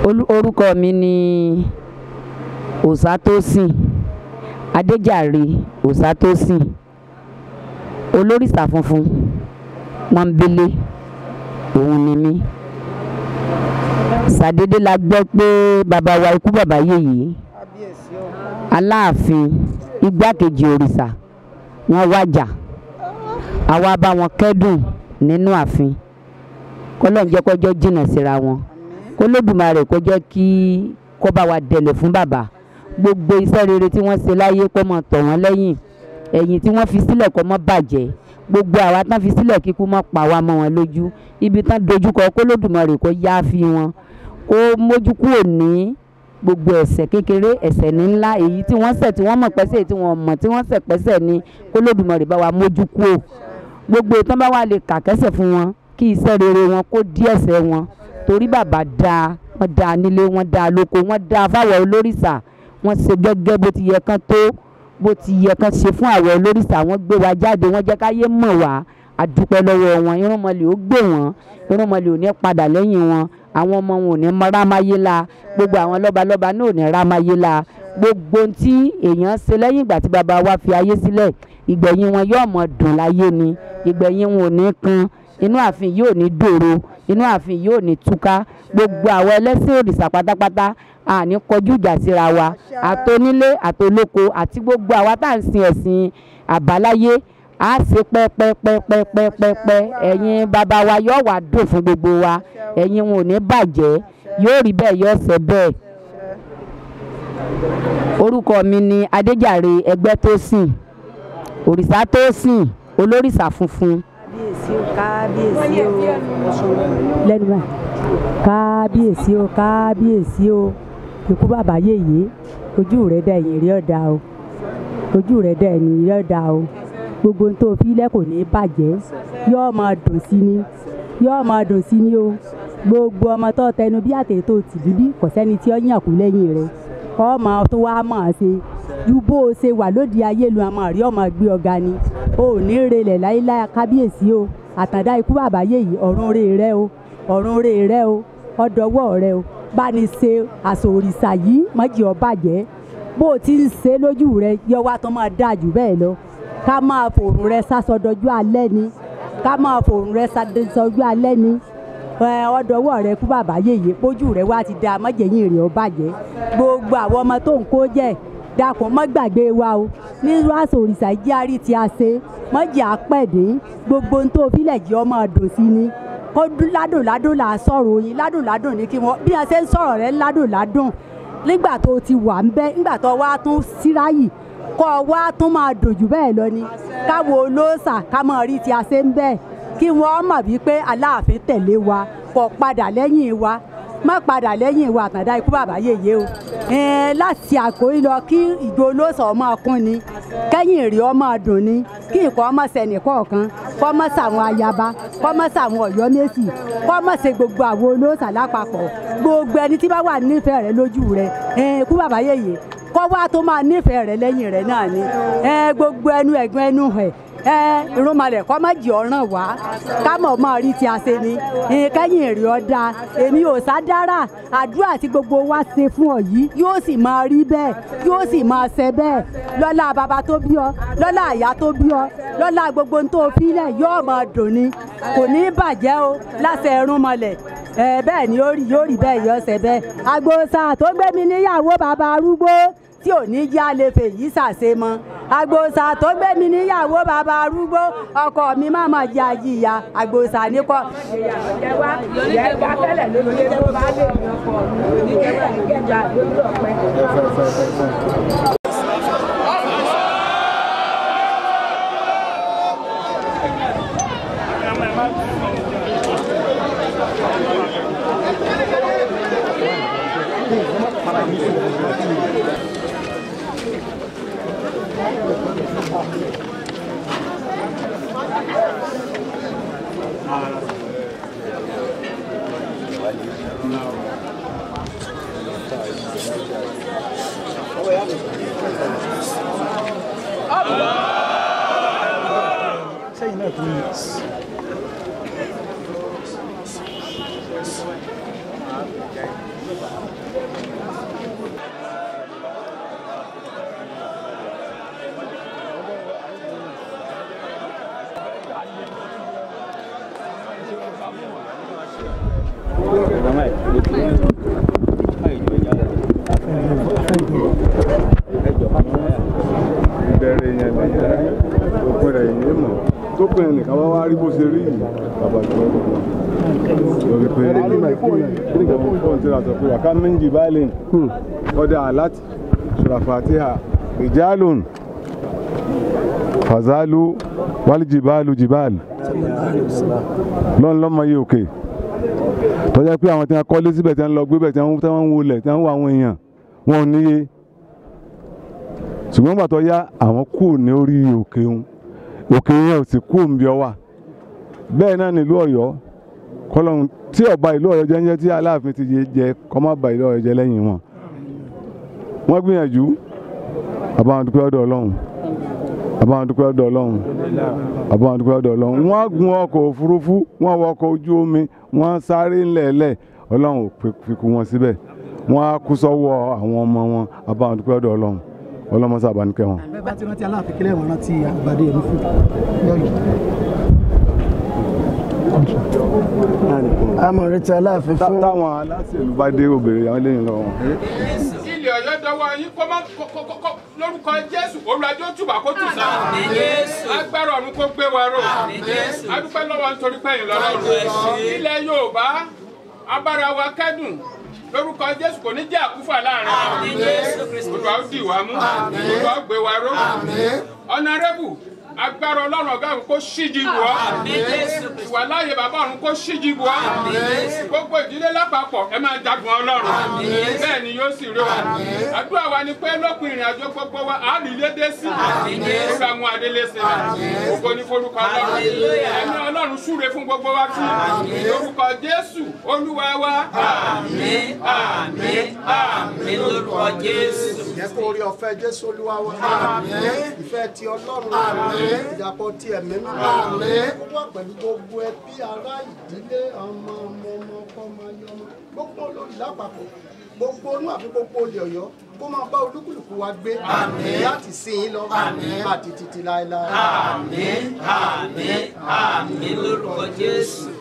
Olú- orúkọ mi ni òsátósìn adéjàre òsátósìn olórìṣà funfun pọ́nbélé òun ni mí ṣàdédé la gbọ́ pé bàbá wa ikú bàbá yèyé aláàfin igbákejì òrìṣà wọ́n wájà àwa bá wọn kẹ́dùn nínú ààfin kọ́lọ́n jẹ́ kọjọ́ jìnnà síra wọn kólódùmarè kó jẹ́ kí kó bá wa dẹ̀lẹ̀ fún bàbá gbogbo iṣẹ́ rere tí wọ́n ṣe láyé kó mọ̀ tọ̀ wọ́n lẹ́yìn ẹ̀yìn tí wọ́n fi sílẹ̀ kó mọ́ bàjẹ́ gbogbo àwa tán fi sílẹ̀ kíkú mọ́ pa wá mọ́ wọn lójú ibi tán dojúkọ kólódùmarè kó yá fi wọn kó mójú kúrò ní gbogbo ẹ̀ṣẹ̀ kékeré ẹ̀ṣẹ̀ ní ńlá èyí tí wọ́n ṣẹ̀ tí wọ́n mọ̀ pẹ́sẹ̀ èyí tí wọ́n mọ̀ tí wọ́n ṣẹ̀ pẹ́sẹ̀ ní kólódùmarè bá wa mójú kúrò gbogbo ìtàn bá wà lè kà kẹ́sẹ̀ fún wọn kí iṣẹ́ rere wọn kó dí ẹ̀ṣẹ̀ wọn torí bàbá dáa wọ́n dáa nílé wọ́n dáa lóko wọ́n dáa fáwọn olórìṣà wọ́n ṣe gẹ́gẹ́ bó ti yẹ kán tó bó ti yẹ kán ṣe fún àwọn olórìṣà wọ́n gbé wa jáde wọ́n jẹ́ káyé mọ̀ wá àdúpẹ́ lọ́wọ́ wọn irúnmọlẹ̀ ó gbé wọn irúnmọlẹ̀ ò ní padà lẹ́yìn wọn àwọn ọmọ wọn ò ní mọ rámáyé la gbogbo àwọn lọ́balọ́ba náà ò ní rámáyé la gbogbo ohun tí èèyàn ṣe lẹ́yìn ìgbà tí bàbá wa fi ayé sílẹ̀ ìgbẹ̀yìn wọn yóò mọ̀ dùn láyé ni ìgbẹ̀yìn wọn ò ní kan inú ààfin yóò ní dòro inú ààfin yóò ní túká gbogbo àwọn ẹlẹ́sìn òrìṣà pátápátá àní kọjú ìjà síra wa àtonílé àtolóko àti gbogbo àwa tá à ń sin ẹ̀sìn àbáláyé á ṣe pẹ́pẹ́pẹ́pẹ́pẹ́pẹ́ ẹ̀yin bàbá wa yóò wá dùn fún gbogbo wa ẹ̀yin wọn ò ní bàjẹ́ yóò rí bẹ́ẹ̀ yóò ṣe bẹ́ẹ̀ orúkọ mi ni adéjàre ẹgbẹ́ tó sìn òrìṣà tó sìn olórìṣà funfun kábíyèsí o kábíyèsí o lẹ́nu bá kábíyèsí o kábíyèsí o ikú bàbá yèyé ojú rẹ̀ dá ẹ̀yìn rí ọ̀dà o ojú rẹ̀ dá ẹ̀yìn rí ọ̀dà o gbogbo ohun tó fi lẹ́ kò ní bàjẹ́ yóò máa dùn sí ni yóò máa dùn sí ni o gbogbo ọmọ tó tẹnu bí àtẹ tó tì bíbí kò sẹ́ni tí ó yàn kú lẹ́yìn rẹ̀ ọmọ tó wá máa ṣe ju bó o ṣe wà lóde ayé lu àmọ́ àrí ọmọ gbé ọ̀gá ni o ò ní relẹ̀ láíláí kábíyèsí o àtàndá ikú bàbá yèyí ọ̀run rè rẹ o ọ̀run rè rẹ o ọ̀dọ́wọ́ rẹ o bá ní ṣe àṣọ òrìṣà yìí mọ́jì ọ bàjẹ́ bó o ti ń ṣe lójú rẹ yọ wá tó máa dáa jù bẹ́ẹ̀ lọ ká máa fòrùn rẹ sásọdọjú alẹ́ ni ká máa fòrùn rẹ sásọdọjú alẹ́ ni ọ̀dọ́wọ́ rẹ kú bàbá yèyí pójú rẹ wá ti da mọ́jẹ̀yìn rẹ ọ bàjẹ́ gbogbo àwọn ọmọ tó ń kó jẹ́ dákun mọ́ gbàgbé wa o nínú àṣà òrìṣà ìjíárí tí a ṣe mọ́jì àpẹ̀dé gbogbo ohun tó filẹ̀ jẹ́ ọmọ ọdún sí ni kó ládùn ládùn là á sọ̀rọ̀ yín ládùn ládùn ní kí wọ́n bí wọ́n ṣe ń sọ̀rọ̀ rẹ ládùn ládùn nígbà tó ti wà ń bẹ́ nígbà tó wá tún síráyì kọ́ wá tún máa dùn jù bẹ́ẹ̀ lọ ni káwo olóòṣà ká mọ̀ rí tí a ṣe ń bẹ́ẹ̀ kí wọ́n mọ̀ wípé aláàfin tẹ̀lé wa kó padà lẹ́yìn wa má padà lẹ́yìn ìwà àtàndá ikú bàbá yèyé o láti àkórí lọ kí ìgbó olóòsàn ọmọ ọkùn ni kẹ́yìn èrè ọmọ ọdún ni kí nǹkan ọmọ sẹ́nì kọ̀ọ̀kan kọ́ mọ́ sàwọn ayaba kọ́ mọ́ sàwọn ọ̀yọ́ mẹ́sì kọ́ mọ́ ṣe gbogbo àwọn olóòsàn lápapọ̀ gbogbo ẹni tí bá wà nífẹ̀ẹ́ rẹ lójú rẹ ikú bàbá yèyé kọ́ wá tó máa nífẹ̀ẹ́ rẹ lẹ́yìn rẹ náà ni gbogbo ẹnu ẹ̀gbọ́n ẹnu ẹ̀ ẹ irúnmalẹ̀ kọ́ má jì ọ̀ràn wá ká mọ̀ mọ́ rí tí a ṣe ni kẹ́yìn èrè ọ̀dà èmi ò sá dára àdúrà tí gbogbo wa ṣe fún ọ yìí yóò sì máa rí bẹ́ẹ̀ yóò sì máa ṣe bẹ́ẹ̀ lọ́lá bàbá tó bí ọ lọ́lá àyà tó bí ọ lọ́lá gbogbo tó filẹ̀ yóò máa dùn ni kò ní bàjẹ́ o láṣẹ irúnmalẹ̀ ẹ bẹ́ẹ̀ ni yóò rí bẹ́ẹ̀ yọ ṣe bẹ́ẹ̀ agbóṣà tó gbé mi níyàwó bàbá arúgbó tí ò ní já lè fèyí ṣàṣe mọ́ àgbòsà tó gbé mi níyàwó bàbá arúgbó ọkọ mi má mà jẹ àjìyà àgbòsà nípọ. Sẹ́yìn náà tún yìí. tó pè é nìkan wá wá rí bó ṣe rí yìí bàbá ìjọba lórí pé ìjọba fún ti ra sọ pé wàká méjì báyìí ọdẹ àláti ṣùràfàtíhà ìjálùn fàzálù wálìjìbálù jìbálù lọ́n lọ́mọ yìí òkè tọ́jà pé àwọn tí wọ́n kọ́lé síbẹ̀ tí wọ́n lọ gbé bẹ̀ tí wọ́n ń wọlé tí wọ́n ń wọ àwọn èèyàn wọn ò níye ṣùgbọ́n gbàtọ́ yá àwọn kù ní orí òkè òun òkè yẹn ò sì kú òǹbí ọwà bẹ́ẹ̀ náà nílùú ọ̀yọ́ kọlọ́run tí ọba ìlú ọ̀yọ́ jẹ́ ń jẹ́ tí aláàfin ti jẹ jẹ kọ́ má ba ìlú ọ̀yọ́ jẹ́ lẹ́yìn wọn wọ́n gbìyànjú àbáwọn dúpẹ́ ọ̀dọ̀ ọlọ́run àbáwọn dúpẹ́ ọ̀dọ̀ ọlọ́run àbáwọn dúpẹ́ ọ̀dọ̀ ọlọ́run wọ́n gun ọkọ̀ òfurufú wọ́n wọ ọkọ̀ ojú omi wọ́n sáré ńlẹ̀ẹ́lẹ̀ ọlọ́run ò fi kú wọn síbẹ̀ wọ́n á kú sọ́wọ́ àwọn ọmọ wọn àbáwọn dúpẹ́ ọ̀dọ̀ ọlọ́run ọlọ́mọ sábà ní kẹwọn. bẹ́ẹ̀ bá ti rántí aláàfin kílẹ̀ wọn rántí àgbàdo èmi fún lọ́yọ̀. àmọ̀ retí aláàfin fún. táwọn aláṣẹlú bá dé obìnrin àwọn eléyìí lọ. ilé ọ̀yọ́ dọwọ́ yín kó má lórúkọ jésù olùwàjò tùbà kó tù sá. agbára ọ̀run kó gbé wa ró. adúpẹ́ lọ́wọ́ nítorí pẹ́yìn lọ́lọ́run. ilẹ̀ yorùbá abára wa kẹ́dùn lórúkọ jésù kò ní jẹ́ àkúfà láàrin olùwà ó dì wá mú olùwà ó gbé wa ró. ọ̀nàrẹ́bù agbára ọlọ́run ọ̀gá ọ̀run kó ṣíji bù ọ́ ìwà láàyè bàbá ọ̀run kó ṣíji bù ọ́ gbogbo ìdílé lápapọ̀ ẹ máa jagun ọlọ́run bẹ́ẹ̀ ni yóò sì rí wa àdúrà wa ni pé lópin ìrìn àjò gbogbo wa á rí lédè sí olùwà mú adélé sí wa ògo ní forúkọ ọlọ́run ẹ̀mí ọlọ́run súre fún gbogbo wa kí lórúkọ jésù olúwa wa àmín àmín àmín lórúkọ jésù. jẹ́ kó orí ọ̀fẹ́ jésù olúwa wa ìfẹ́ ti ọlọ́run ìdàpọ̀ ti ẹ̀mí mímọ́ ó wà pẹ̀lú gbogbo ẹbí ará ìdílé ọmọ ọmọ ọmọ ọkọ ọmọ ayé ọmọ gbogbo olórí lápapọ̀ gbogbo onú àfi gbogbo olè ọ̀yọ́ kó máa bá olúkúlùkù wa gbé láti sìn ín lọ àti títí láéláé. àmín àmín àmín lórúkọ jésù.